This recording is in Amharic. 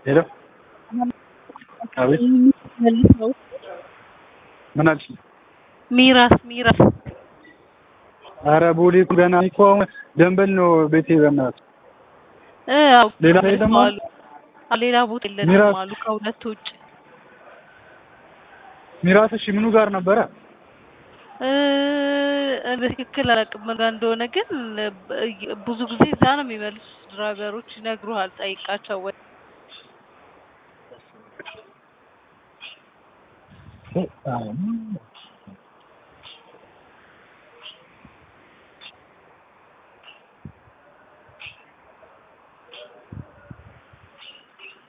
ሄሎ አቤት መልሰው ምን አልሽ? ሚራስ ሚራስ አረ ቦሌ እኮ ገና እኮ አሁን ደንበል ነው ቤቴ በእናትህ እ አዎ ሌላ ላይ ደግሞ አሉ አ- ሌላ ቦታ የለንም ሚራስ አሉ ከሁለት ውጭ ሚራስ እሺ ምኑ ጋር ነበረ? እ በትክክል አላውቅም ምን ጋር እንደሆነ ግን እ- ብዙ ጊዜ እዛ ነው የሚመልሱት ድራይቨሮች ይነግሩሃል ጠይቃቸው ወይ እ- አዎ